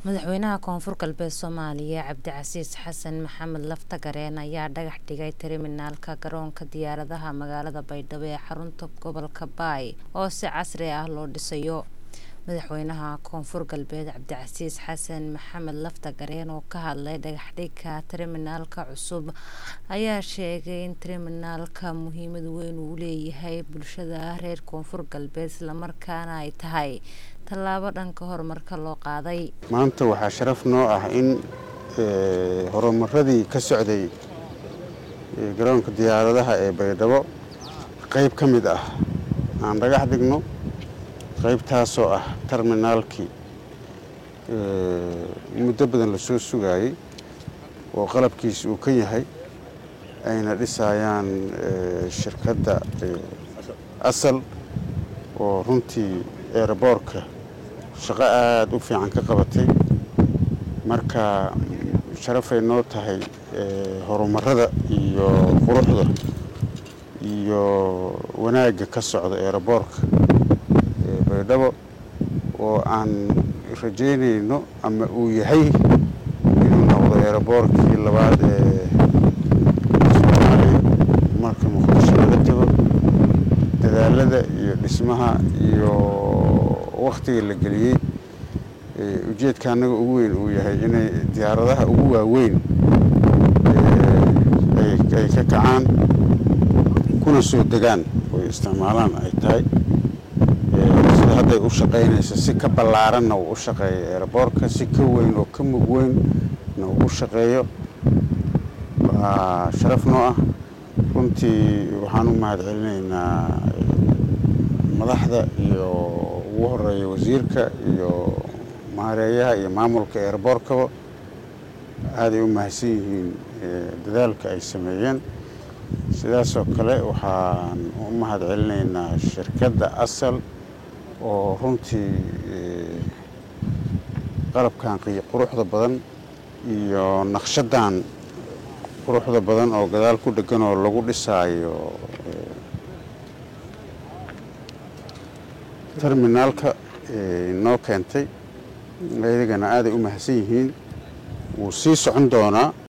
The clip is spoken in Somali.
madaxweynaha koonfur galbeed soomaaliya cabdicasiis xasan maxamed laftagareen ayaa dhagax dhigay terminaalka garoonka diyaaradaha magaalada baydhabo ee xarunta gobolka baay oo si casri ah loo dhisayo madaxweynaha koonfur galbeed cabdicasiis xasan maxamed laftagareen oo ka hadlay dhagaxdhigka terminaalka cusub ayaa sheegay in terminaalka muhiimad weyn uu leeyahay bulshada reer koonfur galbeed islamarkaana ay tahay tallaabo dhanka horumarka loo qaaday maanta waxaa sharaf noo ah in horumaradii ka socday garoonka diyaaradaha ee baydhabo qayb ka mid ah aan dhagax dhigno qaybtaasoo ah terminaalkii muddo badan lasoo sugaayey oo qalabkiisa uu ka yahay ayna dhisayaan shirkadda asal oo runtii eeraboorka shaqo aada u fiican ka qabatay marka sharafay noo tahay horumarada iyo quruxda iyo wanaagga ka socda eeraboorka baydhabo oo aan rajaynayno ama uu yahay inuu noqdo eeraboorkii labaad ee soomaaliya marka muqdisho laga tago dadaalada iyo dhismaha iyo wakhtiga la geliyey ujeedka annaga ugu weyn uu yahay inay diyaaradaha ugu waaweyn ay ka kacaan kuna soo degaan oy isticmaalaan ay tahay sida hadday u shaqaynayso si ka ballaaranna uu u shaqeeyo eeraboorka si ka weyn oo ka mug weynna uu u shaqeeyo waa sharaf noo ah runtii waxaan u mahad celinaynaa madaxda iyo ugu horeeya wasiirka iyo maareeyaha iyo maamulka eeraboorkaba aaday u mahadsan yihiin dadaalka ay sameeyeen sidaasoo kale waxaan u mahad celinaynaa shirkadda asal oo runtii qalabkan quruxda badan iyo naqshadan quruxda badan oo gadaal ku dhegan oo lagu dhisaayo terminaalka noo keentay ayagana aaday u mahadsan yihiin wuu sii socon doonaa